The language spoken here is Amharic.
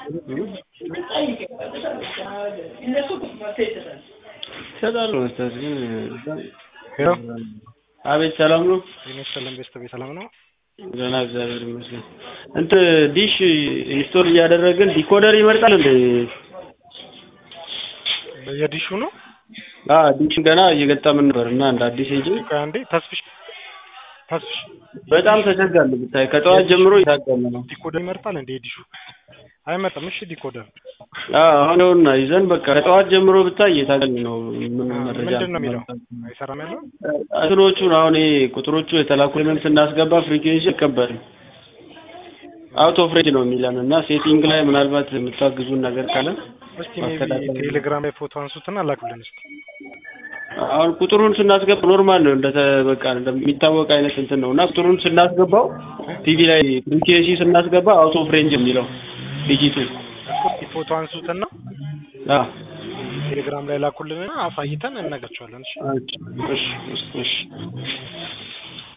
ይሰጣሉ መስጠት ግን ሄሎ አቤት ሰላም ነው ጤና ይስጥልን ቤተሰብ ሰላም ነው ደህና እግዚአብሔር ይመስገን እንትን ዲሽ ኢንስቶል እያደረግን ዲኮደር ይመርጣል እንዴ የዲሹ ነው አ ዲሽ ገና እየገጠምን ነበር እና እንደ አዲስ እንጂ ቆይ አንዴ ተስፍሽ ተስፍሽ በጣም ተቸጋለ ብታይ ከጠዋት ጀምሮ እየታገለ ነው ዲኮደር ይመርጣል እንዴ የዲሹ አይመጣም እሺ ዲኮደር አ አሁን ይኸውና ይዘን በቃ ከጠዋት ጀምሮ ብታይ እየታገልን ነው ምን መረጃ ምንድን ነው የሚለው አይሰራም ያለው እንትኖቹን አሁን ይሄ ቁጥሮቹ የተላኩ ኤሌመንት ስናስገባ ፍሪኩዌንሲ አይቀበልም አውት ኦፍ ሬንጅ ነው የሚለን እና ሴቲንግ ላይ ምናልባት የምታግዙን ነገር ካለ እስቲ ሜቢ ቴሌግራም ላይ ፎቶ አንሱትና ላኩልን እስቲ አሁን ቁጥሩን ስናስገባ ኖርማል ነው እንደ በቃ እንደሚታወቅ አይነት እንትን ነው እና ቁጥሩን ስናስገባው ቲቪ ላይ ፍሪኩዌንሲ ስናስገባ አውት ኦፍ ሬንጅ የሚለው ዲጂቱ እስቲ ፎቶ አንሱትና አ ቴሌግራም ላይ ላኩልንና አሳይተን እነግራቸዋለን እሺ እሺ እሺ እሺ